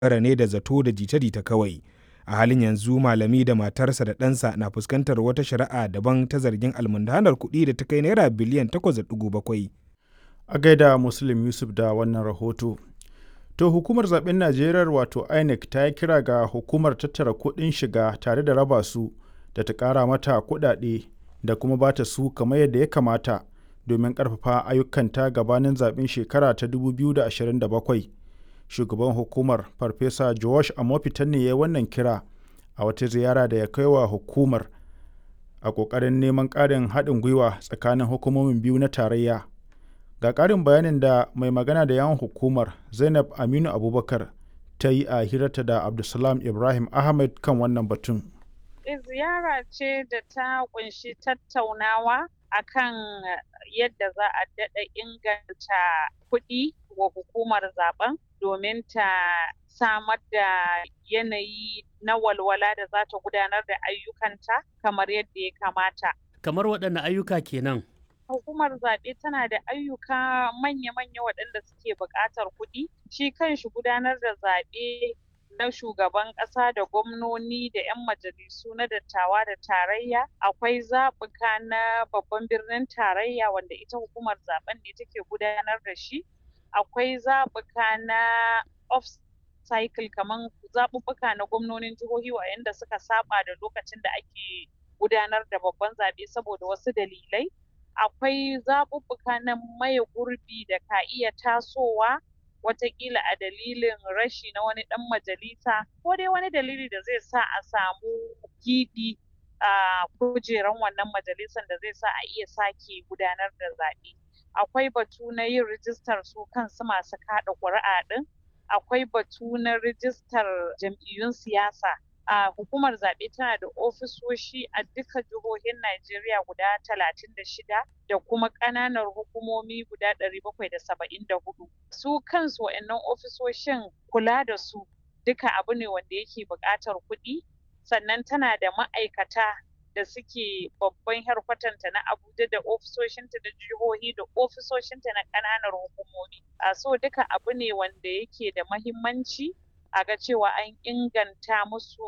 dogara ne da zato da jita-jita kawai. A halin yanzu malami da matarsa da ɗansa na fuskantar wata shari'a daban ta zargin almundahanar kuɗi da ta kai naira biliyan 8.7. A gaida Muslim Yusuf da wannan rahoto. To hukumar zaben Najeriya wato INEC ta yi kira ga hukumar tattara kuɗin shiga tare da raba su da ta ƙara mata kuɗaɗe da kuma ba ta su kamar yadda ya kamata domin ƙarfafa ayyukanta gabanin zaben shekara ta 2027. Shugaban hukumar Farfesa Josh Amofitan ne ya wannan kira a wata ziyara da ya kai wa hukumar a ƙoƙarin neman ƙarin haɗin gwiwa tsakanin hukumomin biyu na tarayya. Ga ƙarin bayanin da mai magana da yawan hukumar Zainab Aminu Abubakar ta yi a hirarta da Abdulsalam Ibrahim Ahmed kan wannan batun. Ziyara ce da ta kunshi tattaunawa akan yadda za a daɗa inganta kuɗi wa hukumar zaben domin ta samar da yanayi na walwala da za ta gudanar da ayyukanta kamar yadda ya kamata. Kamar waɗanne ayyuka kenan? hukumar zaɓe tana da ayyuka manya-manya waɗanda suke buƙatar kuɗi shi kanshi gudanar da zaɓe na shugaban ƙasa da gwamnoni da 'yan majalisu na dattawa da tarayya akwai zaɓuka na babban birnin tarayya wanda ita hukumar zaɓen ne take gudanar da shi akwai zaɓuka na off cycle kamar zaɓuɓɓuka na gwamnonin jihohi waɗanda suka saba da lokacin da ake gudanar da babban zaɓe saboda wasu dalilai akwai zaɓuɓɓuka na maye gurbi da ka iya tasowa watakila a dalilin rashi na wani ɗan majalisa ko dai wani dalili da zai sa a samu giɓi a kujeran wannan majalisan da zai sa a iya sake gudanar da zaɓe akwai batu na yin rijistar su kansu masu kaɗa ƙuri'a ɗin akwai batu na rijistar jam'iyyun siyasa a uh, hukumar zaɓe tana da ofisoshi a duka jihohin Najeriya guda talatin da shida da kuma ƙananan hukumomi guda ɗari bakwai da saba'in da hudu. Su kansu wa'annan ofisoshin kula da su duka abu ne wanda yake buƙatar kuɗi sannan tana da ma'aikata da suke babban harkwatanta na Abuja da ofisoshinta da jihohi da ofisoshinta na ƙananan hukumomi. A so duka abu ne wanda yake da mahimmanci a ga cewa an inganta musu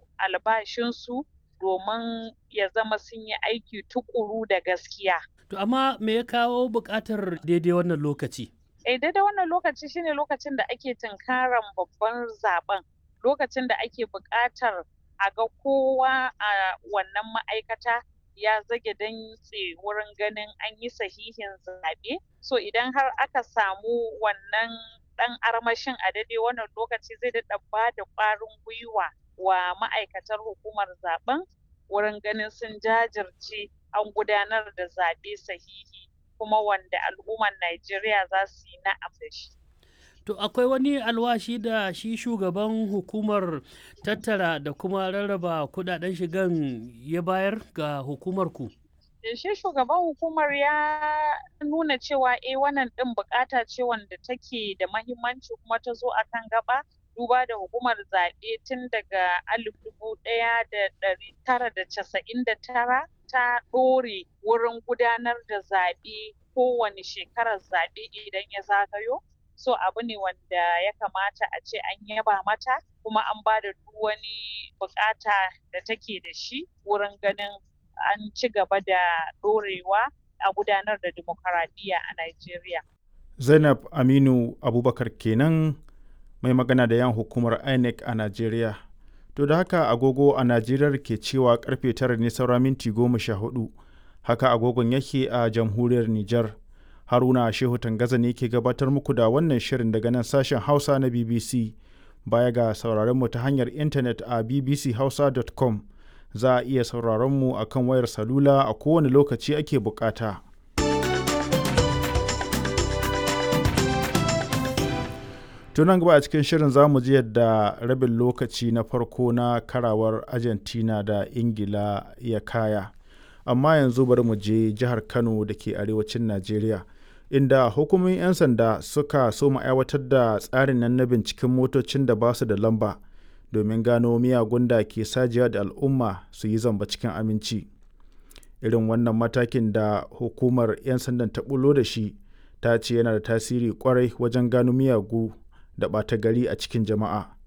albashinsu domin ya zama sun yi aiki tukuru da gaskiya. To amma me ya kawo buƙatar daidai wannan lokaci? Eh daidai wannan lokaci shine lokacin da ake tunkaran babban zaben lokacin da ake buƙatar a ga kowa a wannan ma'aikata ya zage dantse wurin ganin an yi sahihin zaɓe. So idan har aka samu wannan ɗan armashin a daidai wannan lokaci zai daɗa ba da ƙwarin gwiwa wa ma'aikatar hukumar zaben wurin ganin sun jajirce an gudanar da zaɓe sahihi kuma wanda al'ummar Najeriya za su yi na'am da shi. To akwai wani alwashi da shi shugaban hukumar tattara da kuma rarraba kudaden shigan ya bayar ga hukumar ku? shi shugaban hukumar ya nuna cewa eh wannan din bukata ce wanda take da mahimmanci kuma ta zo a kan gaba duba da hukumar zaɓe tun daga alif dubu ɗaya da ɗari tara da casa'in da tara ta ɗore wurin gudanar da zaɓe kowane shekarar zaɓe idan ya zagayo so abu ne wanda ya kamata a ce an yaba mata kuma an ba da duk wani bukata da take da shi wurin ganin an ci gaba da ɗorewa a gudanar da demokaradiyya a Najeriya. Zainab Aminu Abubakar kenan mai magana da yan hukumar INEC a Najeriya. To da haka agogo a Najeriya ke cewa karfe tara ne saura minti goma sha hudu. Haka agogon yake a jamhuriyar Nijar. Haruna Shehu Tangaza ne ke gabatar muku da wannan shirin daga nan sashen Hausa na BBC. Baya ga sauraron mu ta hanyar intanet a bbchausa.com. za a iya sauraron mu a kan wayar salula a kowane lokaci ake bukata. tunan gaba a cikin shirin za mu ji yadda rabin lokaci na farko na karawar argentina da ingila ya kaya amma yanzu bari mu je jihar kano da ke arewacin najeriya inda hukumomin 'yan sanda suka so aiwatar da tsarin nan na binciken motocin da ba su da lamba domin gano miyagun da ke sajiya da al'umma su yi zamba cikin aminci irin wannan matakin da hukumar 'yan sandan ta bulo da shi ta ce yana da tasiri kwarai wajen gano miyagu da ɓata gari a cikin jama'a